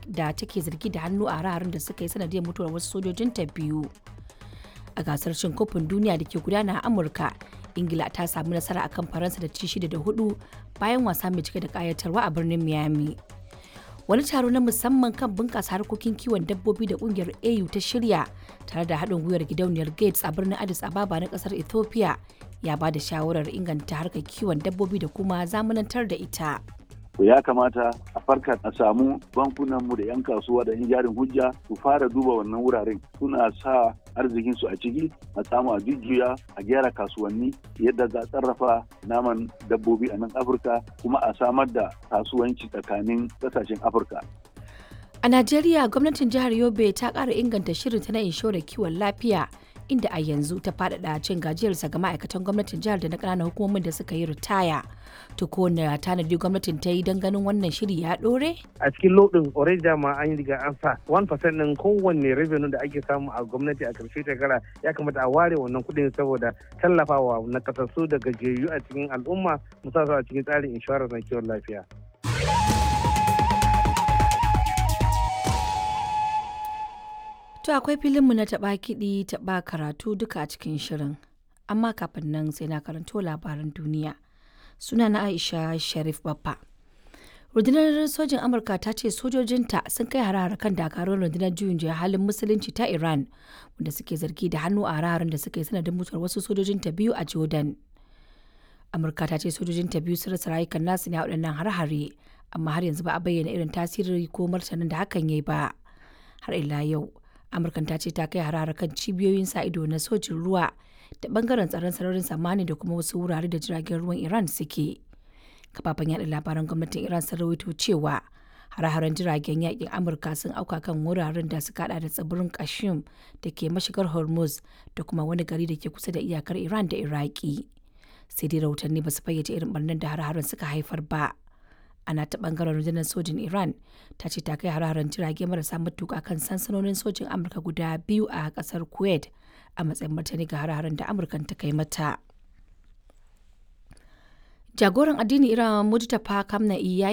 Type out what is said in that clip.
da take zargi da hannu a hare da suka yi sanadiyar mutuwar wasu sojojin ta biyu a gasar cin kofin duniya da ke gudana a amurka ingila ta samu nasara akan faransa da ci shida da hudu bayan wasa mai cike da kayatarwa a birnin miami wani taro na musamman kan bunƙasa harkokin kiwon dabbobi da ƙungiyar au ta shirya tare da haɗin gwiwar gidauniyar gates a birnin addis ababa na ƙasar ethiopia ya ba da shawarar inganta harkar kiwon dabbobi da kuma zamanantar da ita ya kamata a farka a samu bankunanmu da 'yan kasuwa da 'yan jarin hujja su fara duba wannan wuraren suna sa arzikinsu a ciki a samu a jujjuya a gyara kasuwanni yadda za a sarrafa naman dabbobi a nan afirka kuma a samar da kasuwanci tsakanin kasashen afirka a najeriya gwamnatin jihar yobe ta ƙara inganta shirinta na inshorar kiwon lafiya inda a yanzu ta faɗaɗa cin gajiyarsa ga ma'aikatan gwamnatin jihar da na ƙananan hukumomin da suka yi ritaya to ko na tanadi gwamnatin ta yi don ganin wannan shiri ya ɗore? a cikin lodin already dama an yi riga an sa 1% ɗin kowanne revenue da ake samu a gwamnati a karshe shekara ya kamata a ware wannan kuɗin saboda tallafawa na kasassu da gajiyayyu a cikin al'umma musamman a cikin tsarin inshorar na kiwon lafiya. To akwai filinmu na taɓa kiɗi taɓa karatu duka a cikin shirin. Amma kafin nan sai na karanto labaran duniya. Suna na Aisha Sharif Baffa. Rundunar sojin Amurka ta ce sojojinta sun kai harare kan dakarun rundunar juyin juya halin musulunci ta Iran wanda suke zargi da hannu a hararen da suka yi sanadin mutuwar wasu sojojinta biyu a Jordan. Amurka ta ce sojojinta biyu sun rasa rayukan nasu ne a waɗannan har-hare amma har yanzu ba a bayyana irin tasiri ko martanin da hakan ya yi ba. Har ila yau, amurkan ta ce ta kai harare kan cibiyoyin sa ido na sojin ruwa da bangaren tsaron sararin samani da kuma wasu wurare da jiragen ruwan iran suke kafafen yada labaran gwamnatin iran sun rawaito cewa hare-haren jiragen yakin amurka sun auka kan wuraren da suka hada da tsibirin kashim da ke mashigar hormuz da kuma wani gari da ke kusa da iyakar iran da iraki sai dai rahotanni ba su fayyace irin barnar da hare-haren suka haifar ba ana ta bangaren rundunar sojin iran ta ce ta kai hararen jirage marasa matuka kan sansanonin sojin amurka guda biyu a kasar kuwait a matsayin martani ga hararen da amurkan ta kai mata jagoran addini iran mujtaba kamna'i ya